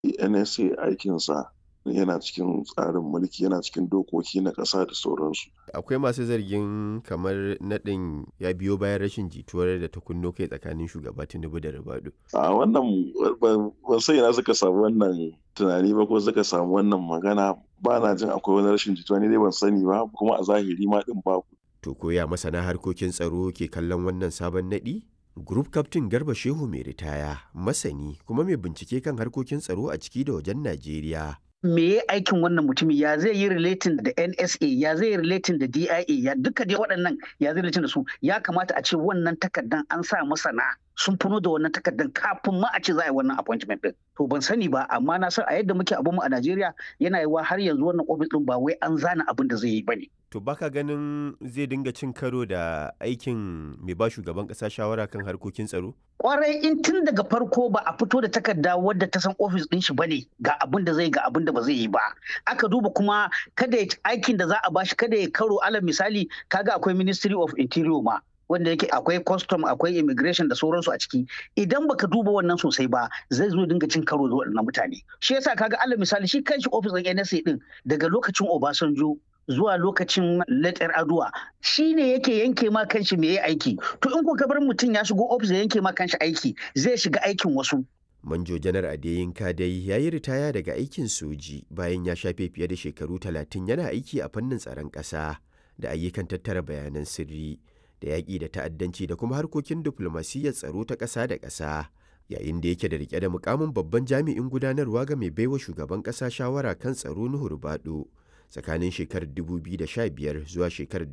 NSA aikinsa yana cikin tsarin mulki yana cikin dokoki na ƙasa da sauransu. Akwai masu zargin kamar naɗin ya biyo bayan rashin jituwar da ta kunno kai tsakanin shugaba Tinubu da Ribadu. A wannan ban san ina suka samu wannan tunani ba ko suka samu wannan magana ba na jin akwai wani rashin jituwa ni dai ban sani ba kuma a zahiri ma din babu. To koya masana harkokin tsaro ke kallon wannan sabon naɗi? Group Captain Garba Shehu mai ritaya, masani kuma mai bincike kan harkokin tsaro a ciki da wajen Najeriya. me ya aikin wannan mutumin ya zai yi relating da NSA ya zai yi relating da DIA ya duka dai waɗannan ya zai relating da su ya kamata a ce wannan takardan an sa masana sun funo da wannan takardan kafin ma a ce za a yi wannan appointment din to ban sani ba amma na san a yadda muke abun mu a Najeriya yana yiwa har yanzu wannan office din ba wai an zana abin da zai yi bane To baka ganin zai dinga cin karo da aikin mai ba shugaban ƙasa shawara kan harkokin tsaro? kwarai in tun daga farko ba a fito da takarda wadda ta san ofis din shi bane ga abin da zai ga abin da ba zai yi ba aka duba kuma kada ya aikin da za a bashi kada ya karo alal misali kaga akwai ministry of interior ma wanda yake akwai custom akwai immigration da sauransu a ciki idan baka duba wannan sosai ba zai zo dinga cin karo da waɗannan mutane shi yasa kaga alal misali shi kanshi ofis din NSA din daga lokacin Obasanjo zuwa lokacin letter aduwa shi ne yake yanke ma kanshi me ya aiki to in kuka bar mutum ya shigo ofis ya yanke ma kanshi aiki zai shiga aikin wasu Manjo Janar Adeyinka dai ya yi ritaya daga aikin soji bayan ya shafe fiye da shekaru talatin yana aiki a fannin tsaron ƙasa da ayyukan tattara bayanan sirri da yaƙi da ta'addanci da kuma harkokin diflomasiyyar tsaro ta ƙasa da ƙasa. Yayin da yake da rike da mukamin babban jami'in gudanarwa ga mai baiwa shugaban ƙasa shawara kan tsaro Nuhu Rubado. tsakanin shekarar 2015 zuwa shekarar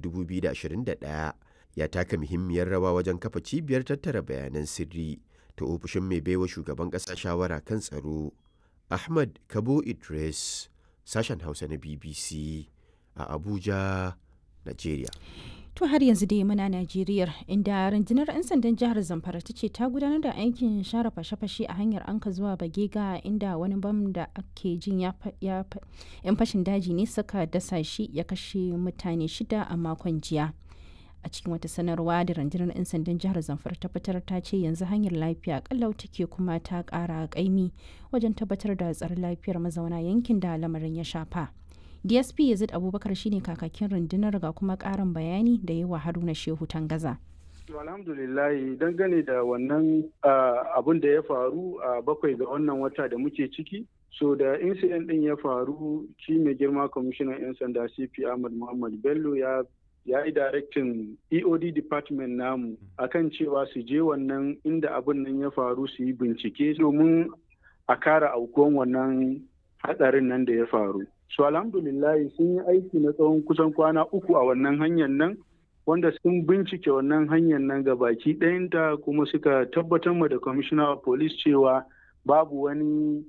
2021 ya taka muhimmiyar rawa wajen kafa cibiyar tattara bayanan sirri ta ofishin mai baiwa shugaban ƙasa shawara kan tsaro ahmad kabo idris sashen hausa na bbc a abuja nigeria To har yanzu dai muna Najeriya inda rundunar 'yan sandan jihar Zamfara ta ce ta gudanar da aikin share fashe-fashe a hanyar Anka zuwa Bagega inda wani bam da ake jin ya 'yan fashin daji ne suka dasa shi ya kashe mutane shida a makon jiya. A cikin wata sanarwa da rundunar 'yan sandan jihar Zamfara ta fitar ta ce yanzu hanyar lafiya kallau take kuma ta kara kaimi wajen tabbatar da tsaron lafiyar mazauna yankin da lamarin ya shafa. dsp yazid abubakar shine kakakin rundunar ga kuma karin bayani da yawa haruna shehu tangaza alhamdulillahi dangane da wannan abun da ya faru a bakwai ga wannan wata da muke ciki so da incident din ya faru shi mai girma kwamishinan 'yan sanda cp ahmad muhammad bello ya ya yi directin eod department namu akan cewa su je wannan inda abin nan ya faru su yi bincike domin a kara aukuwan wannan hatsarin nan da ya faru so alhamdulillahi sun yi aiki na tsawon kusan kwana uku a wannan hanyar nan wanda sun bincike wannan hanyar nan ga baki ɗayanta kuma suka tabbatar ma da commissioner of police cewa babu wani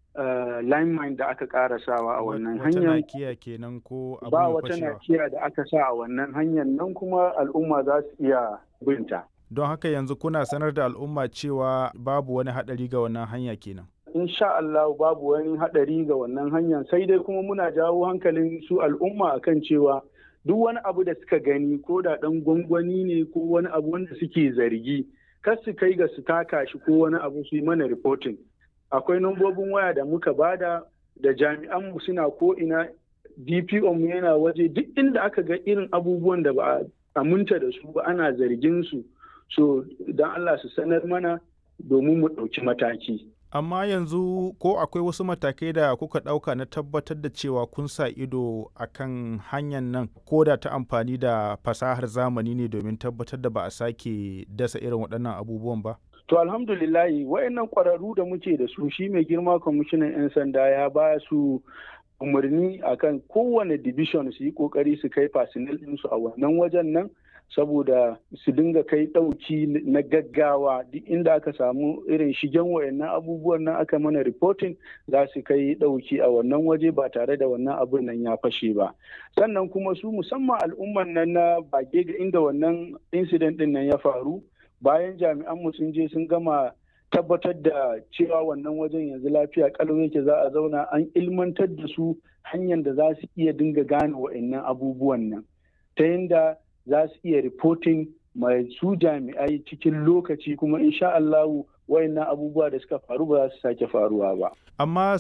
uh, line mine da aka karasawa a wannan hanyar nakiya kenan ko ba wata nakiya da aka sa a wannan hanyar nan kuma al'umma za su iya binta don haka yanzu kuna sanar da al'umma cewa babu wani haɗari ga wannan hanya kenan insha Allah babu wani haɗari ga wannan hanyar sai dai kuma muna jawo hankalin su al'umma akan cewa duk wani abu da suka gani ko da ɗan gwangwani ne ko wani abu wanda suke zargi kar su kai ga su taka shi ko wani abu su yi mana reporting akwai nambobin waya da muka bada da jami'an mu suna ko ina DPO mu yana waje duk inda aka ga irin abubuwan da ba a aminta da su ba ana zargin su so don Allah su sanar mana domin mu ɗauki mataki. amma yanzu ko akwai wasu matakai da kuka ɗauka na tabbatar da cewa kun sa ido a kan hanyar nan ko da ta amfani da fasahar zamani ne domin tabbatar da ba a sake dasa irin waɗannan abubuwan ba to alhamdulillahi wayannan ƙwararru da muke da su shi mai girma kwamishinan 'yan sanda ya ba su umarni akan kowane division su yi ƙoƙari su kai fasinil ɗinsu a wannan wajen nan saboda su dinga kai ɗauki na gaggawa duk inda aka samu irin shigen wayannan abubuwan nan aka mana reporting za su kai ɗauki a wannan waje ba tare da wannan abun nan ya fashe ba sannan kuma su musamman al'umman nan na bage ga inda wannan incident din nan ya faru bayan jami'an mu sun je sun gama tabbatar da cewa wannan wajen yanzu lafiya kalau yake za a zauna an ilmantar da su hanyar da za su iya dinga gane wayannan abubuwan nan ta yadda za su iya reporting mai su jami'ai cikin lokaci kuma insha Allahu wayannan abubuwa da suka faru ba za su sake faruwa ba amma